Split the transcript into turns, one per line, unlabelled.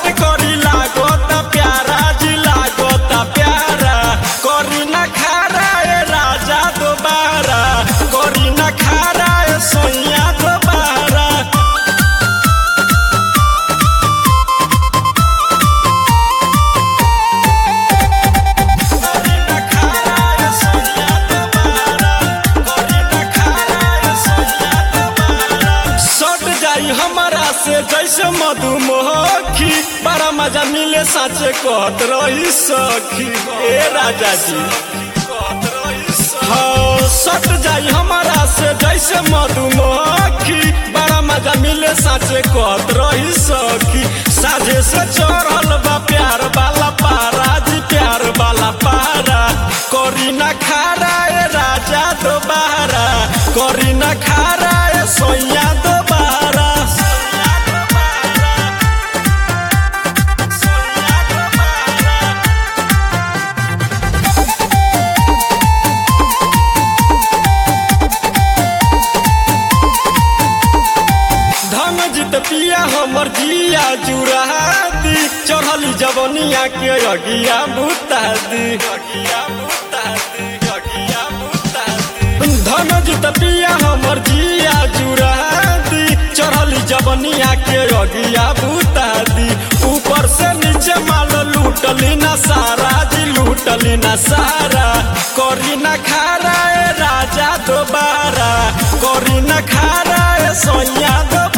short करी लागोता प्यारा जी लागोता प्यारा करी ना खारा ए राजा दोबारा करी ना खारा ए सोनिया दोबारा करी ना खारा ए सोनिया दोबारा करी ना खारा ए सोनिया दोबारा सट जाई हमारा से जैसे मधुमक्खी बड़ा मजा मिले साचे कहत रही सखी ए राजा जी हाँ सट जाई हमारा से जैसे मधुमक्खी बड़ा मजा मिले साचे कहत रही सखी साझे से चढ़ल बा प्यार वाला पारा जी प्यार वाला पारा करी ना खारा ए राजा दोबारा करी ना खारा ए सोया दोबारा धन जित पिया हमर जिया जुराती चढ़ली जवनिया के अगिया बुतादी धन जित पिया हमर जिया जुराती चढ़ली जवनिया के अगिया बुतादी ऊपर से नीचे माल लूटली ना सारा जी लूटली ना सारा करी ना खारा ए राजा दोबारा करी ना खारा ए सोया दोबारा